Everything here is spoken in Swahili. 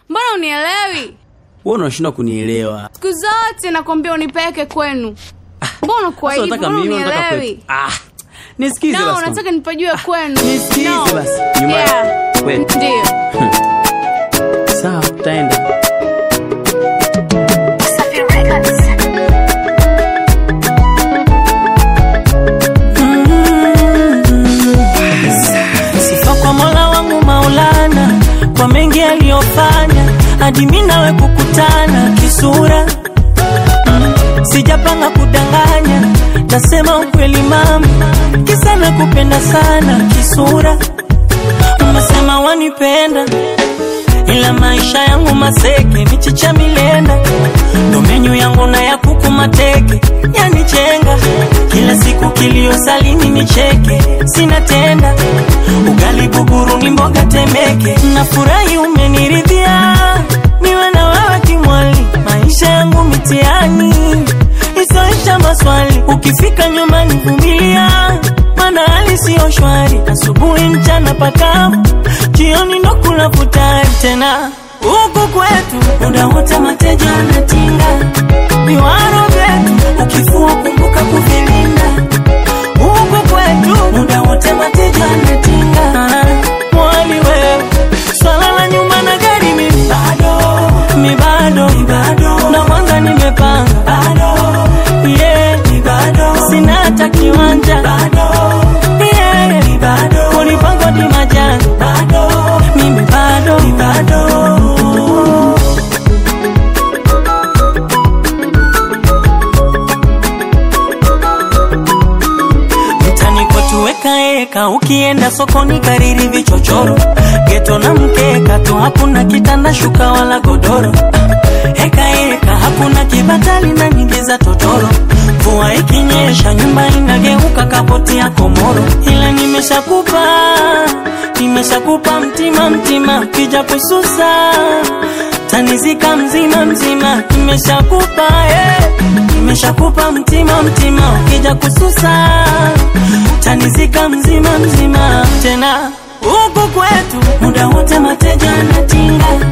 mbona unielewi? Wewe unashindwa kunielewa. Siku zote nakwambia unipeleke kwenu. Mbona kwa Sasa hivyo? unataka Mbona mimi unataka unielewi? kwetu. Ah. Nisikize No, basi. unataka nipajue kwenu. Nisikize No. basi. Nyuma. Yeah. Wewe. Ndio. Sawa, tutaenda. Sifa kwa Mola wangu Maulana kwa mengi aliyofanya hadi mimi nawe kukutana kisura. Mm, Sijapanga kudanganya, nasema ukweli mama, kisa nakupenda sana kisura. Umesema wanipenda ila maisha yangu maseke, michicha milenda, ndo menyu yangu na ya kuku mateke, yanichenga kila siku kilio salini nicheke, sina tenda ugali buguru ni mboga temeke, nafurahi umeniridhia, niwe na wewe kimwali, maisha yangu mitiani isoisha maswali, ukifika nyumbani vumilia, maana hali siyo shwari, asubuhi mchana pakavu, jioni ndo kula futari tena huku kwetu muda wote mateja anatinga viwaro vyetu, ukifua kumbuka kuvilinda huku kwetu muda wote mateja anatinga mwali wewe swala la nyumba na gari mimi bado mi bado mi bado na kwanza nimepanga bado yeah mi bado sina hata kiwanja bado yeah mi bado kulipangwa ni majani bado mimi bado mi bado mtani kwetu weka eka, ukienda sokoni kariri vichochoro, geto na mkeka tu, hakuna kitanda shuka wala godoro. Eka eka, hakuna kibatali na nyingi za totoro. Mvua ikinyesha nyumba inageuka kapoti ya komoro, ila nimeshakupa nimeshakupa mtima mtima, kija kususa tanizika mzima mzima, nimeshakupa eh, nimeshakupa mtima mtima, ukija kususa tanizika mzima mzima, tena huku kwetu muda wote mateja anatinga